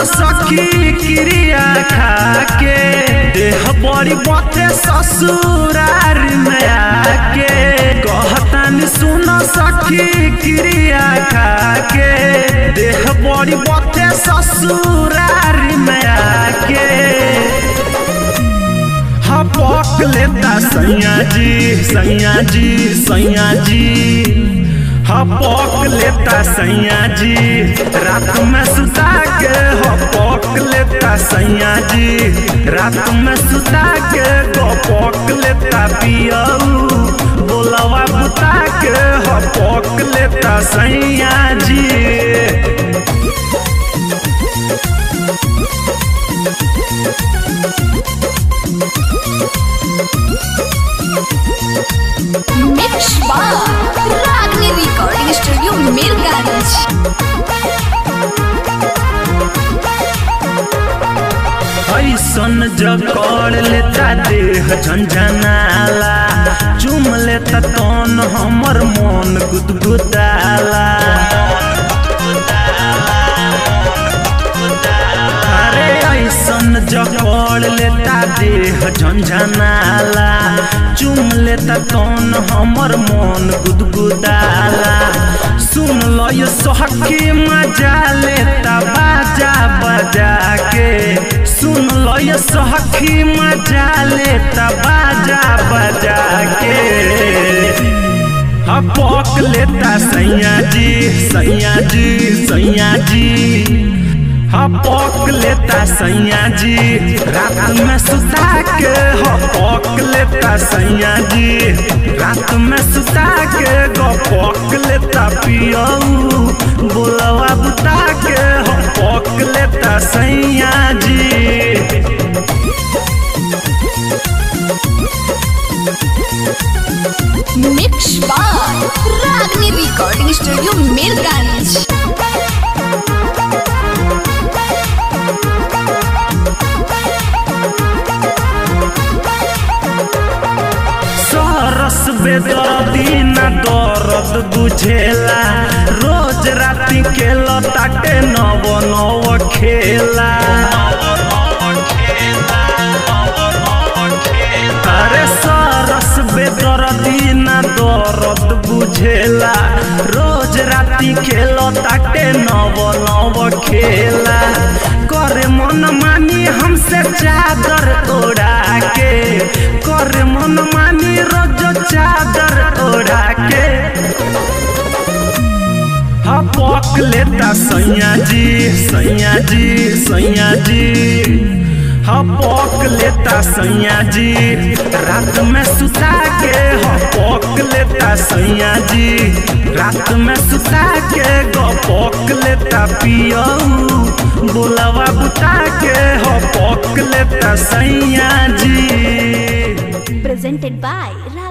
सखी क्रिया खाके देह बड़ी बथे ससुरार में आके कहतानी सुन सखी क्रिया खाके देह बड़ी बथे ससुरार में आके हाँ पक लेता सैया जी सैया जी सैया जी हाँ पक लेता सैया जी रात में सुता के हो पक लेता सैया जी रात में सुता के गो पक लेता पियऊ बोलवा बुता के हो पक लेता सैया जी मिक्स बार रागनी रिकॉर्डिंग स्टूडियो मीरगंज ऐसन जकड़ लेता देह झंझनाला चुम लेता तन हमर मन गुदगुदाला अरे ऐसन जकड़ लेता देह झंझनाला चुम लेता तन हमर मन गुदगुदाला सुन लो ये सोहकी मजा लेता बाजा बजा के सुन लो ये सोहकी मजा लेता बाजा बजा के हाँ पक लेता सैया जी सैया जी सैया जी हाँ पक लेता सैया जी रात में सुता के हो पक लेता सैया जी रात में सुता के गो पक लेता पियऊ बोलवा बुता के हो पक लेता सैया जी मिक्स बार रागनी रिकॉर्डिंग स्टूडियो मीरगंज सरस बेदर्दी न दर्द बुझेला रोज राति के लताटे नव नव खेला अरे सरस बेदर्दी न दर्द बुझेला रोज राति के लताटे नव नव खेला करे मन मानी हमसे चादर ओढ़ा के करे मन मानी रोज चादर ओढ़ा के हाँ पक लेता सैया जी सैया जी सैया जी हाँ पक लेता सैया जी रात में सुता के हाँ पक लेता सैया जी रात में सुता के गो पक लेता पियऊ बोलवा बुता के हाँ पक लेता सैया जी presented by